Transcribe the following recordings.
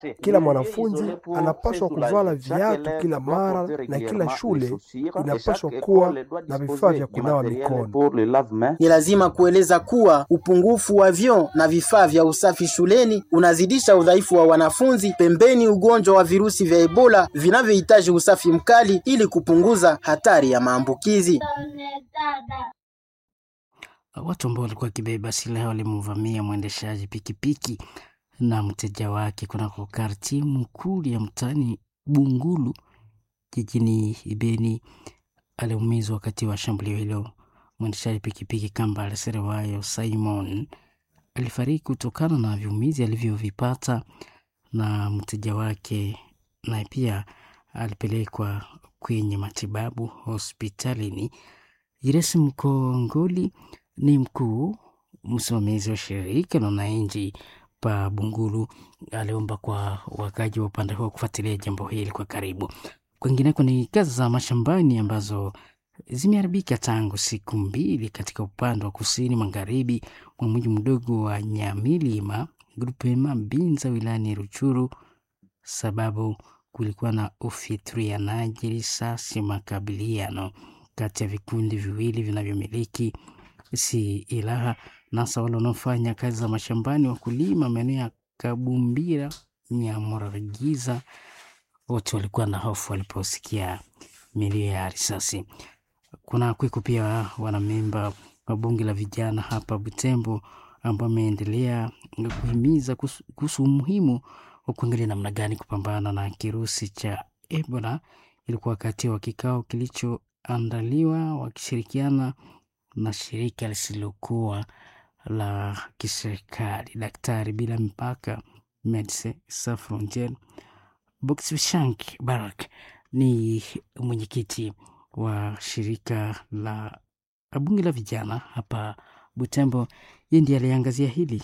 Kila mwanafunzi anapaswa kuvala viatu kila mara na kila shule inapaswa kuwa na vifaa vya kunawa mikono. Ni lazima kueleza kuwa upungufu wa vyoo na vifaa vya usafi shuleni unazidisha udhaifu wa wanafunzi, pembeni ugonjwa wa virusi vya Ebola vinavyohitaji usafi mkali ili kupunguza hatari ya maambukizi. Watu ambao walikuwa wakibeba silaha walimvamia mwendeshaji pikipiki na mteja wake kunako karti mkuu ya mtaani Bungulu jijini Beni. Aliumizwa wakati wa shambulio hilo. Mwendeshaji pikipiki Kambale Serewayo Simon alifariki kutokana na viumizi alivyovipata, na mteja wake naye pia alipelekwa kwenye matibabu hospitalini. Jiresi Mkongoli ni mkuu msimamizi wa shirika la wananchi pa Bungulu, aliomba kwa wakaji wa upande huo kufuatilia jambo hili kwa karibu. Kwingineko ni kazi za mashambani ambazo zimeharibika tangu siku mbili katika upande wa kusini magharibi mwa mji mdogo wa Nyamilima grupema Binza wilayani Ruchuru, sababu kulikuwa na ufyatulianaji risasi, makabiliano kati ya vikundi viwili vinavyomiliki silaha nasa wale wanaofanya kazi za mashambani, wakulima maeneo ya Kabumbira, Nyamuragiza, wote walikuwa na hofu waliposikia milio ya risasi. Kuna kwiko pia wanamemba wa bunge la vijana hapa Butembo ambao wameendelea kuhimiza kuhusu umuhimu wa kuangalia namna gani kupambana na kirusi cha Ebola. Ilikuwa wakati wa kikao kilichoandaliwa wakishirikiana na shirika lisilokuwa la kiserikali Daktari Bila Mipaka, Medecins Sans Frontieres. Bokshank Barak ni mwenyekiti wa shirika la bunge la vijana hapa Butembo. Yeye ndiye aliangazia hili.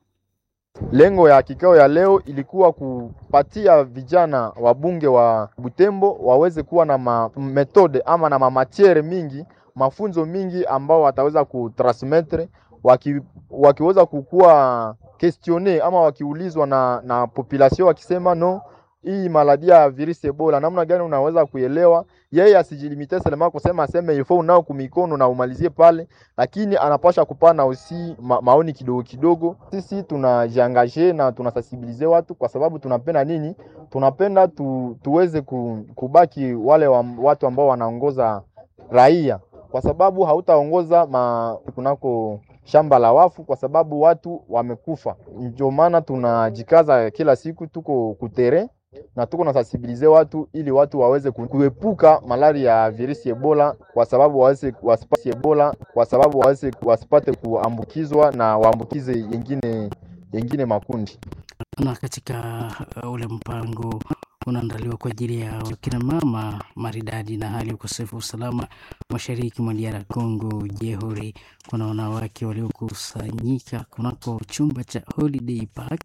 Lengo ya kikao ya leo ilikuwa kupatia vijana wabunge wa Butembo waweze kuwa na ma metode ama na mamatiere mingi mafunzo mingi ambao wataweza kutransmettre waki, wakiweza kukuwa questione ama wakiulizwa na, na population wakisema no, hii maladia ya virusi Ebola namna gani unaweza kuelewa. Yeye asijilimite selema kusema aseme ifo unao kumikono na umalizie pale, lakini anapasha kupana usi ma, maoni kidogo kidogo. Sisi tunajiangaje na tunasensibilize watu kwa sababu tunapenda nini? Tunapenda tu, tuweze kubaki wale wa, watu ambao wanaongoza raia kwa sababu hautaongoza ma kunako shamba la wafu, kwa sababu watu wamekufa. Ndio maana tunajikaza kila siku, tuko kutere na tuko na sensibilize watu ili watu waweze kuepuka malaria ya virusi Ebola, kwa sababu waweze wasipate Ebola, kwa sababu waweze wasipate kuambukizwa na waambukize yengine yengine makundi. Na katika uh, ule mpango unaandaliwa kwa ajili ya kina mama maridadi na hali ya ukosefu wa usalama mashariki mwa DR Congo Jehuri, kuna wanawake waliokusanyika kunako chumba cha Holiday Park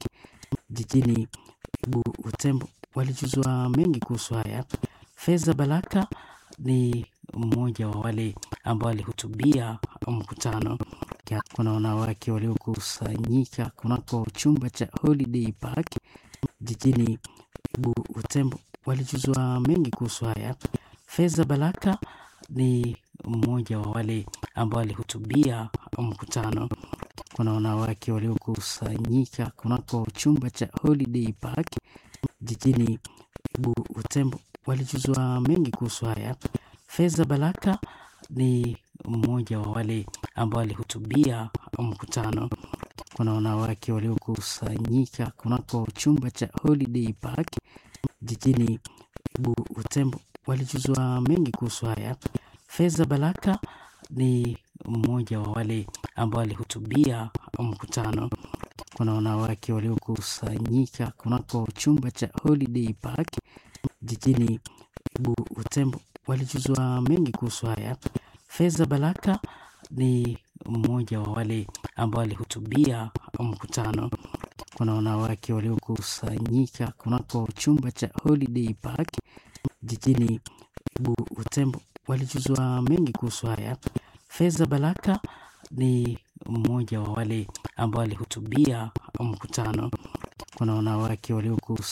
jijini Butembo, walijuzwa mengi kuhusu haya. Feza Balaka ni mmoja wa wale ambao walihutubia mkutano. Kuna wanawake waliokusanyika kunako chumba cha Holiday Park jijini Butembo walijuzwa mengi kuhusu haya. Feza Balaka ni mmoja wa wale ambao walihutubia mkutano. Kuna wanawake waliokusanyika kunako chumba cha Holiday Park jijini Butembo walijuzwa mengi kuhusu haya. Feza Balaka ni mmoja wa wale ambao walihutubia mkutano. Kuna wanawake waliokusanyika kunako chumba cha Holiday Park jijini Butembo walijuzwa mengi kuhusu haya. Feza Balaka ni mmoja wa wale ambao walihutubia mkutano. Kuna wanawake waliokusanyika kunako chumba cha Holiday Park jijini Butembo walijuzwa mengi kuhusu haya. Feza Balaka ni mmoja wa wale ambao walihutubia mkutano. Kuna wanawake waliokusanyika kunako chumba cha Holiday Park jijini Butembo walijuzwa mengi kuhusu haya. Feza Balaka ni mmoja wa wale ambao walihutubia mkutano. Kuna wanawake waliokus